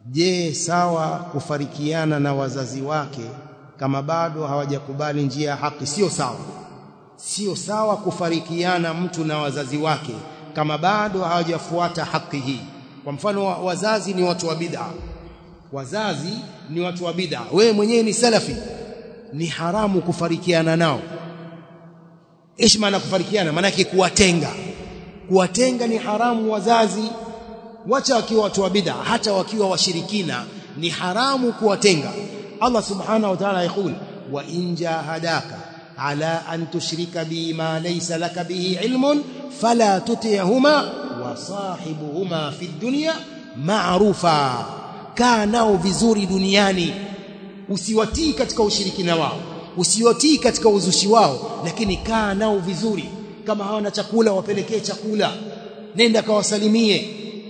je sawa kufarikiana na wazazi wake kama bado hawajakubali njia ya haki sio sawa sio sawa kufarikiana mtu na wazazi wake kama bado hawajafuata haki hii kwa mfano wazazi ni watu wa bid'a wazazi ni watu wa bid'a wewe mwenyewe ni salafi ni haramu kufarikiana nao ishi maana kufarikiana maana yake kuwatenga kuwatenga ni haramu wazazi wacha wakiwa watu wa bid'a hata wakiwa washirikina ni haramu kuwatenga Allah subhanahu wa ta'ala yakul wa in jahadaka ala an tushrika bi ma laysa laka bihi ilmun fala tuti'huma wa sahibuhuma fi dunya ma'rufa kaa nao vizuri duniani usiwatii katika ushirikina wao usiwatii katika uzushi wao lakini kaa nao vizuri kama hawana chakula wapelekee chakula nenda kawasalimie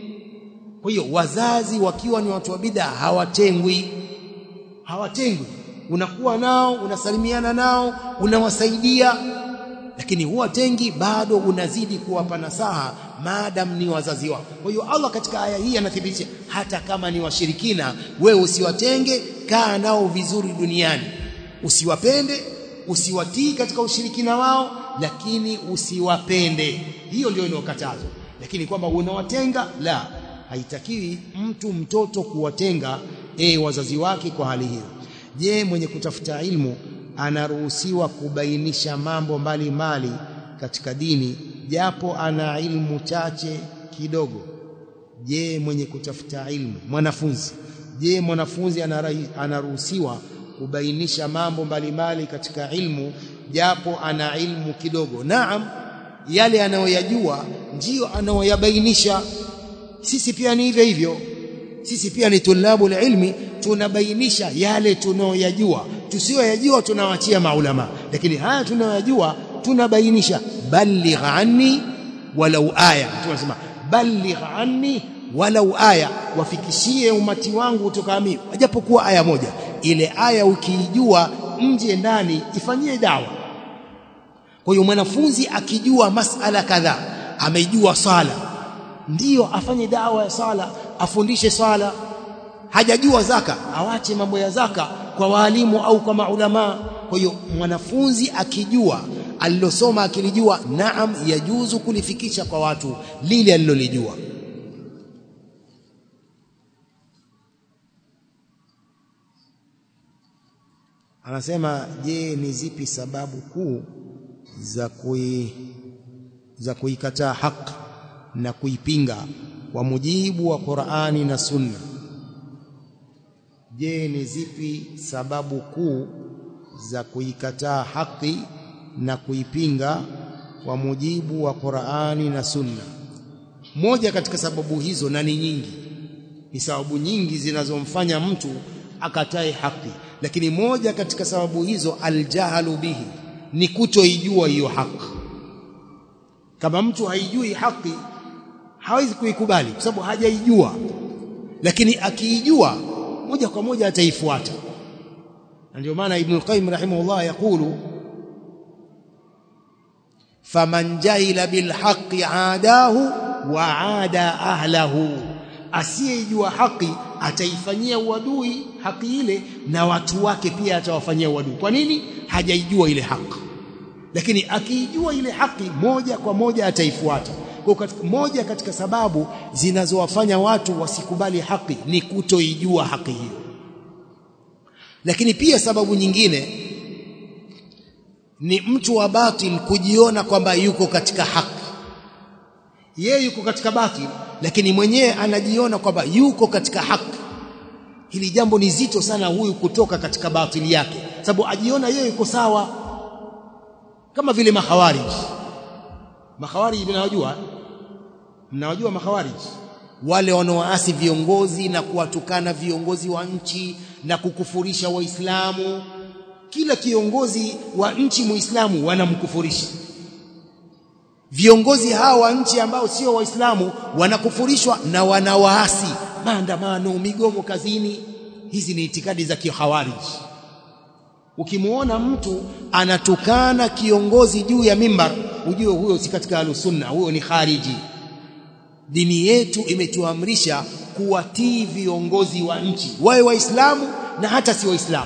kwa hiyo wazazi wakiwa ni watu wa bid'a hawatengwi hawatengwi unakuwa nao unasalimiana nao unawasaidia lakini huwatengi bado unazidi kuwapa nasaha maadam ni wazazi wao kwa hiyo Allah katika aya hii anathibitisha hata kama ni washirikina wewe usiwatenge kaa nao vizuri duniani usiwapende usiwatii katika ushirikina wao lakini usiwapende hiyo ndio inayokatazwa lakini kwamba unawatenga la haitakiwi mtu mtoto kuwatenga e wazazi wake kwa hali hiyo je mwenye kutafuta ilmu anaruhusiwa kubainisha mambo mbalimbali mbali katika dini japo ana ilmu chache kidogo je mwenye kutafuta ilmu mwanafunzi je mwanafunzi anaruhusiwa kubainisha mambo mbalimbali mbali katika ilmu japo ana ilmu kidogo naam yale anayoyajua ndiyo anayoyabainisha sisi pia ni hivyo hivyo sisi pia ni tulabu ilmi tunabainisha yale tunayoyajua tusiyoyajua tunawachia maulama lakini haya tunayoyajua tunabainisha balligh anni walau aya tunasema balligh anni walau aya wafikishie umati wangu kutoka mimi japokuwa aya moja ile aya ukiijua nje ndani ifanyie dawa kwa hiyo mwanafunzi akijua masala kadhaa amejua sala ndiyo afanye dawa ya sala afundishe sala hajajua zaka awache mambo ya zaka kwa waalimu au kwa maulama kwa hiyo mwanafunzi akijua alilosoma akilijua naam yajuzu kulifikisha kwa watu lile alilolijua anasema je ni zipi sababu kuu za kui za kuikataa haki na kuipinga kwa mujibu wa Qur'ani na Sunna je ni zipi sababu kuu za kuikataa haki na kuipinga kwa mujibu wa Qur'ani na Sunna moja katika sababu hizo na ni nyingi ni sababu nyingi zinazomfanya mtu akatae haki lakini moja katika sababu hizo aljahalu bihi ni kutoijua hiyo haki kama mtu haijui haki hawezi kuikubali kwa sababu hajaijua lakini akiijua moja kwa moja ataifuata ndio maana ibn al-qayyim rahimahullah yakulu faman jahila bil haqqi aadahu wa aada ahlahu asiyejua haki ataifanyia uadui haki ile na watu wake pia atawafanyia uadui kwa nini hajaijua ile haki lakini akiijua ile haki moja kwa moja ataifuata kwa katika, moja katika sababu zinazowafanya watu wasikubali haki ni kutoijua haki hiyo lakini pia sababu nyingine ni mtu wa batil kujiona kwamba yuko katika haki yeye yuko katika batil lakini mwenyewe anajiona kwamba yuko katika haki hili jambo ni zito sana huyu kutoka katika batili yake sababu ajiona yeye yuko sawa kama vile makhawarij makhawarij mnawajua mnawajua makhawarij wale wanaoasi viongozi na kuwatukana viongozi wa nchi na kukufurisha waislamu kila kiongozi wa nchi muislamu wanamkufurisha viongozi hawa wa nchi ambao sio waislamu wanakufurishwa na wanawaasi maandamano migomo kazini hizi ni itikadi za kihawarij ukimuona mtu anatukana kiongozi juu ya mimbar ujue huyo si katika alusunna huyo ni khariji dini yetu imetuamrisha kuwatii viongozi wa nchi wawe waislamu na hata si waislamu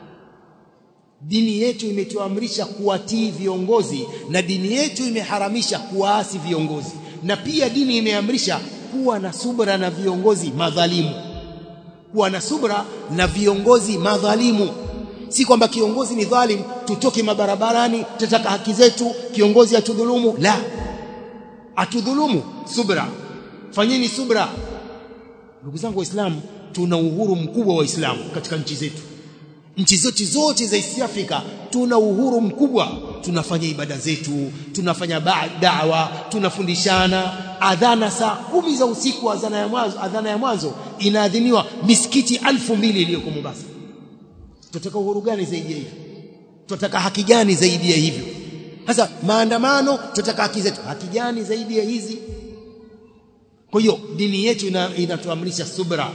dini yetu imetuamrisha kuwatii viongozi na dini yetu imeharamisha kuwaasi viongozi na pia dini imeamrisha kuwa na subra na viongozi madhalimu kuwa na subra na viongozi madhalimu si kwamba kiongozi ni dhalim tutoke mabarabarani tutataka haki zetu kiongozi atudhulumu la atudhulumu subra fanyeni subra ndugu zangu waislamu tuna uhuru mkubwa wa Uislamu katika nchi zetu nchi zote zote za East Africa tuna uhuru mkubwa tunafanya ibada zetu tunafanya dawa tunafundishana adhana saa kumi za usiku adhana ya mwanzo adhana ya mwanzo inaadhiniwa misikiti alfu mbili iliyoko Mombasa tunataka uhuru gani zaidi ya hivyo tunataka haki gani zaidi ya hivyo sasa maandamano tunataka haki zetu haki gani zaidi ya hizi kwa hiyo dini yetu inatuamrisha subra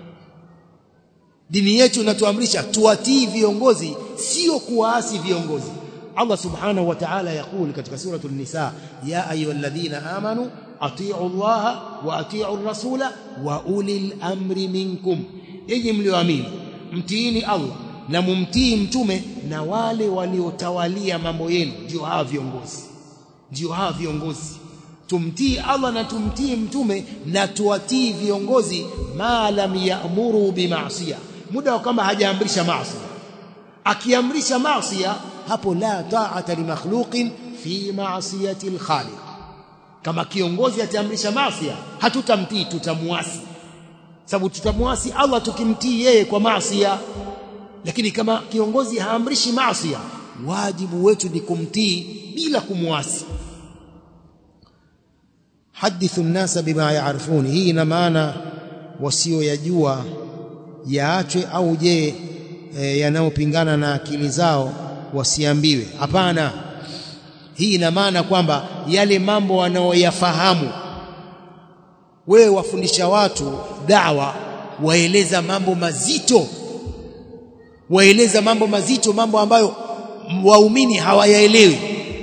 dini yetu inatuamrisha tuwatii viongozi sio kuwaasi viongozi Allah subhanahu wa ta'ala yakul katika suratul nisa ya ayyuhalladhina amanu atii'u Allah wa atii'u ar-rasula wa ulil amri minkum enyi mlioamini mtiini Allah na mumtii mtume na wale waliotawalia mambo yenu ndio hawa viongozi ndio hawa viongozi tumtii Allah na tumtii mtume na tuwatii viongozi ma lam ya'muru bima'siyah muda wa kama hajaamrisha maasi akiamrisha maasi hapo la ta'ata li makhluqin fi ma'siyati al-khaliq kama kiongozi ataamrisha maasi hatutamtii tutamuasi sababu tutamuasi Allah tukimtii yeye kwa maasi lakini kama kiongozi haamrishi maasi wajibu wetu ni kumtii bila kumuasi hadithu an-nasa bima ya'rifun hii ina maana wasioyajua yaachwe au je e, yanayopingana na akili zao wasiambiwe hapana hii ina maana kwamba yale mambo wanaoyafahamu wewe wafundisha watu dawa waeleza mambo mazito waeleza mambo mazito mambo ambayo waumini hawayaelewi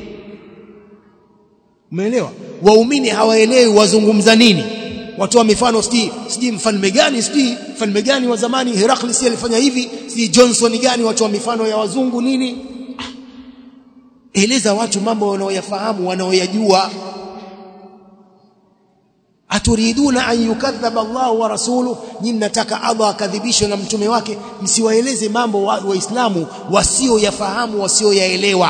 umeelewa waumini hawaelewi wazungumza nini watoa mifano siji siji mfalme gani siji mfalme gani wa zamani Herakli si alifanya hivi siji Johnson gani watoa mifano ya wazungu nini ah. eleza watu mambo wanaoyafahamu wanaoyajua aturiduna an yukadhaba Allah wa rasuluhu nyinyi mnataka Allah akadhibishwe na mtume wake msiwaeleze mambo waislamu wa wasioyafahamu wasioyaelewa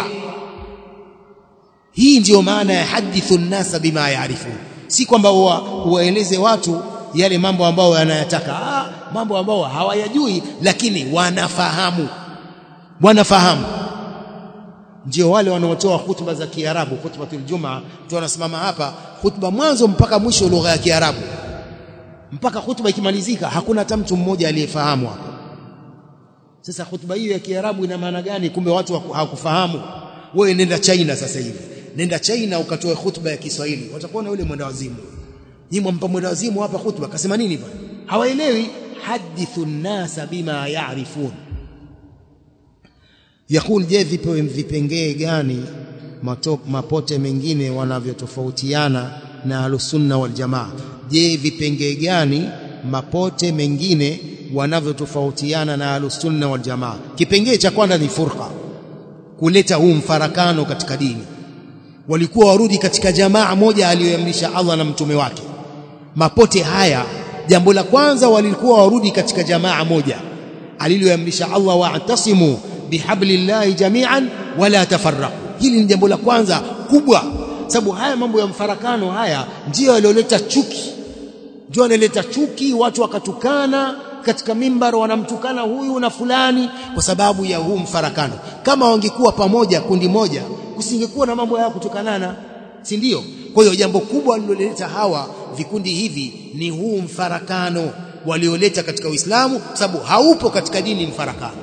hii ndiyo maana ya hadithu nnasa bima yaarifun si kwamba waeleze watu yale mambo ambayo wanayataka ah, mambo ambayo hawayajui lakini wanafahamu wanafahamu ndio wale wanaotoa hutuba za Kiarabu hutubatul Jumaa tu wanasimama hapa hutuba mwanzo mpaka mwisho lugha ya Kiarabu mpaka hutuba ikimalizika hakuna hata mtu mmoja aliyefahamu hapo sasa hutuba hiyo ya Kiarabu ina maana gani kumbe watu hawakufahamu wewe nenda China sasa hivi nenda China ukatoe hutuba ya Kiswahili watakuona yule mwenda wazimu nyinyi mpa mwenda wazimu hapa hutuba kasema nini bwana hawaelewi hadithu nasa bima yaarifun yakul je vipengee gani mapote mengine wanavyotofautiana na alusunna wal jamaa je vipengee gani mapote mengine wanavyotofautiana na alusunna wal jamaa kipengee cha kwanza ni furqa kuleta huu mfarakano katika dini walikuwa warudi katika jamaa moja aliyoamrisha Allah na mtume wake mapote haya jambo la kwanza walikuwa warudi katika jamaa moja aliloamrisha Allah wa'tasimu bihablillahi jami'an wala tafarraqu hili ni jambo la kwanza kubwa sababu haya mambo ya mfarakano haya ndiyo yaliyoleta chuki ndio yanaleta chuki watu wakatukana katika mimbar wanamtukana huyu na fulani kwa sababu ya huu mfarakano kama wangekuwa pamoja kundi moja kusingekuwa na mambo ya kutukanana si ndio kwa hiyo jambo kubwa lililoleta hawa vikundi hivi ni huu mfarakano walioleta katika Uislamu sababu haupo katika dini mfarakano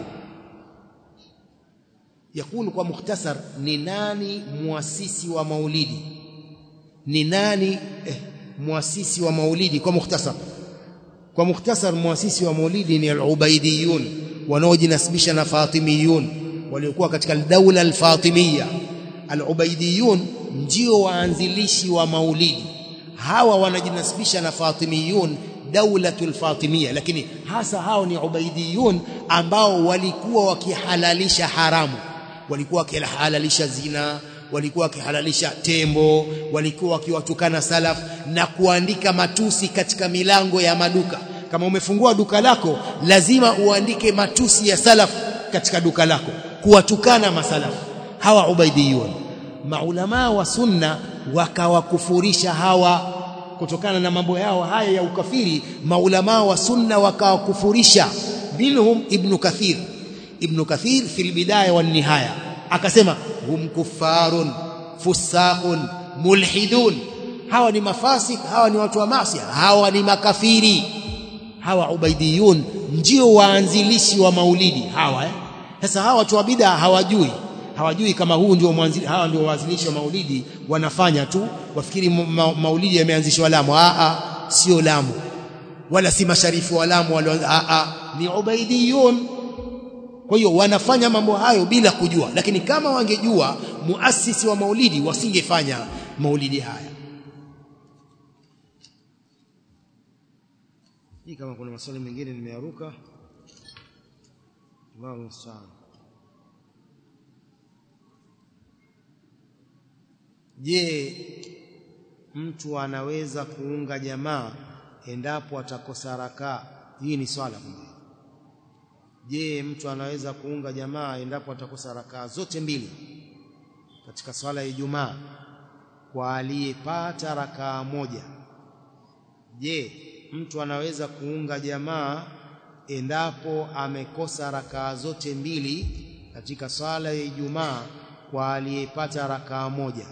yakulu kwa mukhtasar ni nani muasisi wa maulidi ni nani eh, muasisi wa maulidi kwa mukhtasar kwa mukhtasar muasisi wa maulidi ni al-ubaidiyun wanaojinasibisha na fatimiyun waliokuwa katika daula al-fatimiyya al-ubaidiyun ndio waanzilishi wa maulidi hawa wanajinasibisha na fatimiyun daulatul fatimia lakini hasa hao ni ubaidiyun ambao walikuwa wakihalalisha haramu walikuwa wakihalalisha zina walikuwa wakihalalisha tembo walikuwa wakiwatukana salaf na kuandika matusi katika milango ya maduka kama umefungua duka lako lazima uandike matusi ya salaf katika duka lako kuwatukana masalafu hawa ubaidiyun maulama wa sunna wakawakufurisha hawa kutokana na mambo yao haya ya ukafiri maulama wa sunna wakawakufurisha minhum ibn kathir ibn kathir fil bidaya wan nihaya akasema hum kuffarun fusaqun mulhidun hawa ni mafasik hawa ni watu wa maasi hawa ni makafiri hawa ubaidiyun ndio waanzilishi wa maulidi hawa eh? sasa hawa watu wa bid'a hawajui hawajui kama huu ndio mwanzili hawa ndio waanzilishi wa maulidi wanafanya tu wafikiri ma, maulidi yameanzishwa Lamu a a sio Lamu wala si masharifu wa Lamu wala a a ni ubaidiyun kwa hiyo wanafanya mambo hayo bila kujua lakini kama wangejua muasisi wa maulidi wasingefanya maulidi haya hii kama kuna maswali mengine nimearuka Allahu musta'an Je mtu anaweza kuunga jamaa endapo atakosa rakaa hii ni swala kumbe Je mtu anaweza kuunga jamaa endapo atakosa rakaa zote mbili katika swala ya Ijumaa kwa aliyepata rakaa moja Je mtu anaweza kuunga jamaa endapo amekosa rakaa zote mbili katika swala ya Ijumaa kwa aliyepata rakaa moja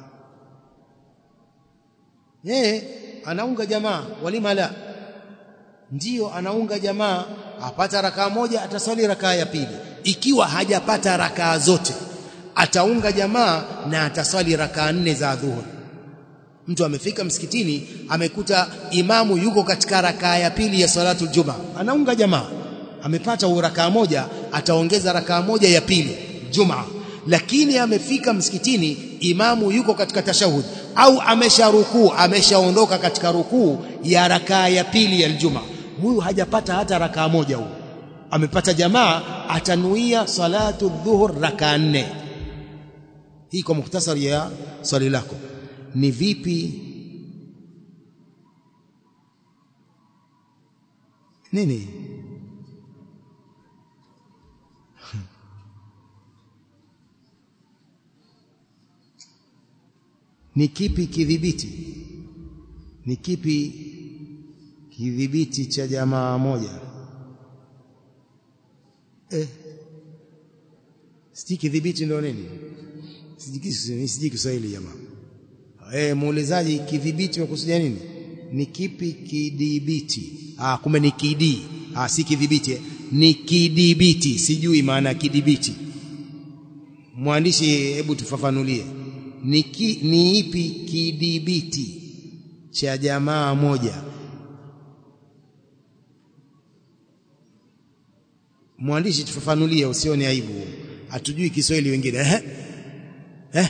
yeye anaunga jamaa walima la ndiyo anaunga jamaa apata rakaa moja ataswali rakaa ya pili ikiwa hajapata rakaa zote ataunga jamaa na ataswali rakaa nne za dhuhuri mtu amefika msikitini amekuta imamu yuko katika rakaa ya pili ya salatu juma anaunga jamaa amepata rakaa moja ataongeza rakaa moja ya pili juma lakini amefika msikitini imamu yuko katika tashahud au amesha rukuu ameshaondoka katika rukuu ya rakaa ya pili ya aljuma huyu hajapata hata rakaa moja huyu amepata jamaa atanuia salatu dhuhur rakaa nne hii kwa mukhtasari ya swali lako ni vipi nini ni kipi kidhibiti ni kipi kidhibiti cha jamaa moja eh siji kidhibiti ndio nini siji Kiswahili jamaa eh muulizaji kidhibiti umekusudia nini ni kipi kidhibiti ah kumbe ni kidi ah si kidhibiti ni kidhibiti sijui maana kidhibiti mwandishi hebu tufafanulie ni, ki, ni ipi kidhibiti cha jamaa moja mwandishi tufafanulie usione aibu hatujui Kiswahili wengine eh eh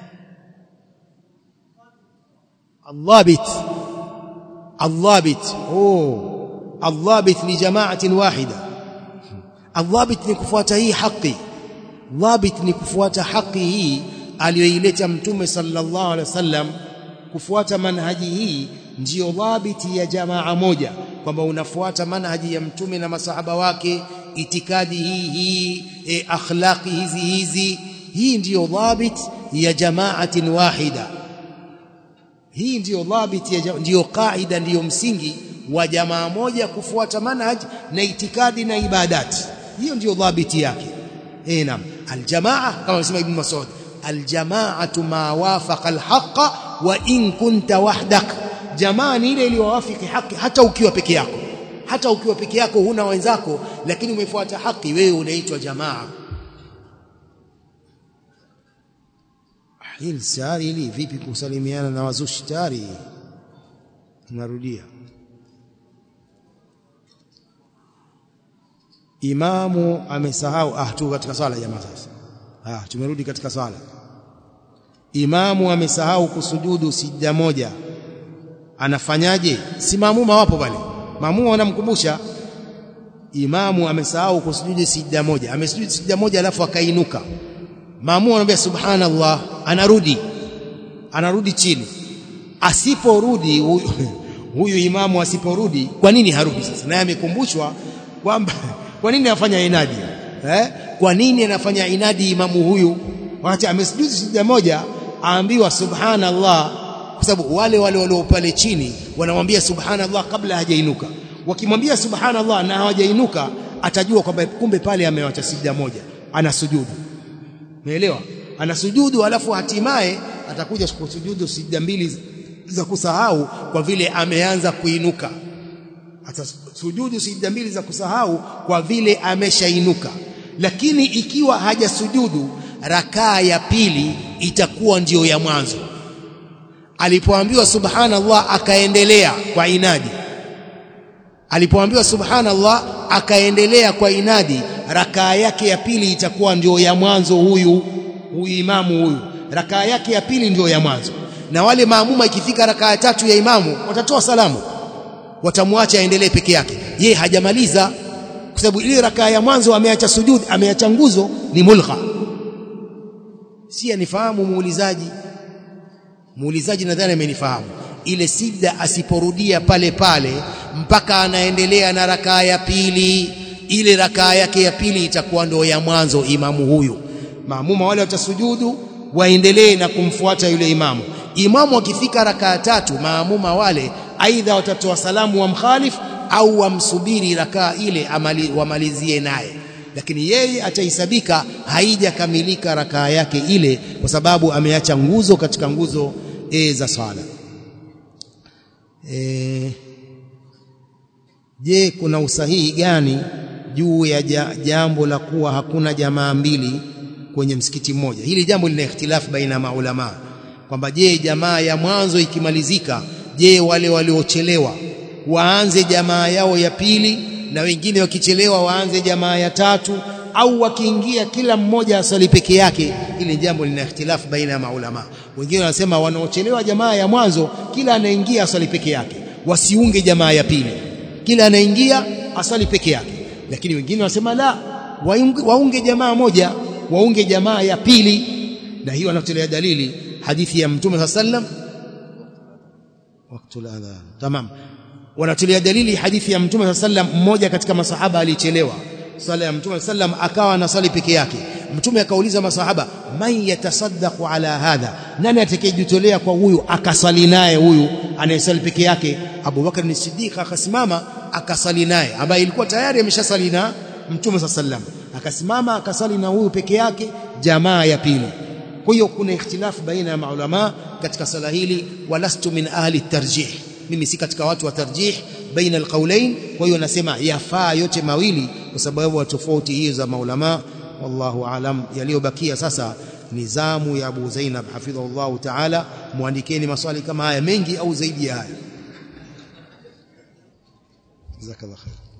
الضابط الضابط اوه الضابط لجماعه واحده الضابط ni kufuata hii haki ضابط ni kufuata haki hii aliyoileta mtume sallallahu alaihi wasallam kufuata manhaji hii ndiyo dhabiti ya jamaa moja kwamba unafuata manhaji ya mtume na masahaba wake itikadi hii hii e, akhlaqi hizi hizi hii ndiyo dhabit ya jamaatin wahida hii ndiyo dhabit ya ndiyo kaida ndiyo msingi wa jamaa moja kufuata manhaj na itikadi na ibadati hiyo ndiyo dhabiti yake eh naam aljamaa kama anasema ibn Mas'ud aljamaatu ma wafaqa alhaqa wa in kunta wahdak jamaa ni ile iliyowafiki haki hata ukiwa peke yako hata ukiwa peke yako huna wenzako lakini umefuata haki wewe unaitwa jamaa hili sari hili vipi kusalimiana na wazushi tari tunarudia imamu amesahau ah tu katika swala jamaa sasa ah tumerudi katika swala imamu amesahau kusujudu sijda moja anafanyaje si maamuma wapo pale maamuma wanamkumbusha imamu amesahau kusujudi sijda moja amesujudi sijda moja alafu akainuka maamuma anamwambia subhanallah anarudi anarudi chini asiporudi huyu, huyu imamu asiporudi kwa nini harudi sasa naye amekumbushwa kwamba kwa nini afanya inadi eh kwa nini anafanya inadi imamu huyu wakati amesujudi sijda moja aambiwa subhanallah kwa sababu wale wale walio pale chini wanamwambia subhanallah kabla hajainuka wakimwambia subhanallah na hawajainuka atajua kwamba kumbe pale amewacha sijda moja anasujudu umeelewa anasujudu alafu hatimaye atakuja kusujudu sijda mbili za kusahau kwa vile ameanza kuinuka atasujudu sijda mbili za kusahau kwa vile ameshainuka lakini ikiwa hajasujudu rakaa ya pili itakuwa ndiyo ya mwanzo alipoambiwa subhanallah akaendelea kwa inadi alipoambiwa subhanallah akaendelea kwa inadi rakaa yake ya pili itakuwa ndio ya mwanzo huyu huyu imamu huyu rakaa yake ya pili ndio ya mwanzo na wale maamuma ikifika rakaa ya tatu ya imamu watatoa salamu watamwacha aendelee peke yake ye hajamaliza kwa sababu ile rakaa ya mwanzo ameacha sujud ameacha nguzo ni mulgha si anifahamu muulizaji muulizaji nadhani amenifahamu ile sijda asiporudia pale pale mpaka anaendelea na rakaa ya pili ile rakaa yake ya pili itakuwa ndio ya mwanzo imamu huyu maamuma wale watasujudu waendelee na kumfuata yule imamu imamu akifika rakaa tatu maamuma wale aidha watatoa salamu wa mkhalif au wamsubiri rakaa ile amali, wamalizie naye lakini yeye atahesabika haijakamilika rakaa yake ile kwa sababu ameacha nguzo katika nguzo e, za swala e, je kuna usahihi gani juu ya jambo la kuwa hakuna jamaa mbili kwenye msikiti mmoja hili jambo lina ikhtilafu baina ya maulama kwamba je jamaa ya mwanzo ikimalizika je wale waliochelewa waanze jamaa yao ya pili na wengine wakichelewa waanze jamaa ya tatu au wakiingia kila mmoja asali peke yake ili jambo lina ikhtilafu baina ya maulama wengine wanasema wanaochelewa jamaa ya mwanzo kila anaingia asali peke yake wasiunge jamaa ya pili kila anaingia asali peke yake lakini wengine wanasema la waunge, waunge jamaa moja waunge jamaa ya pili na hiyo anatolea dalili hadithi ya mtume sallam wakati adhan tamam wanatolea dalili hadithi ya mtume sallam mmoja katika masahaba alichelewa sala ya mtume sallam akawa anasali peke yake mtume akauliza masahaba man yatasaddaqu ala hadha nani atakayejitolea kwa huyu akasali naye huyu anayesali peke yake Abu Bakar ni Siddiq akasimama akasali naye ambaye ilikuwa tayari ameshasali na mtume sallam akasimama akasali na huyu peke yake jamaa ya pili kwa hiyo kuna ikhtilafu baina ya maulama katika sala hili walastu min ahli tarjih mimi si katika watu wa tarjih baina alqaulain kwa hiyo nasema yafaa yote mawili kwa sababu ya tofauti hizo za maulama wallahu alam yaliyobakia sasa ni zamu ya Abu Zainab hafidhahullah ta'ala muandikeni maswali kama haya mengi au zaidi ya haya jazakallahu khair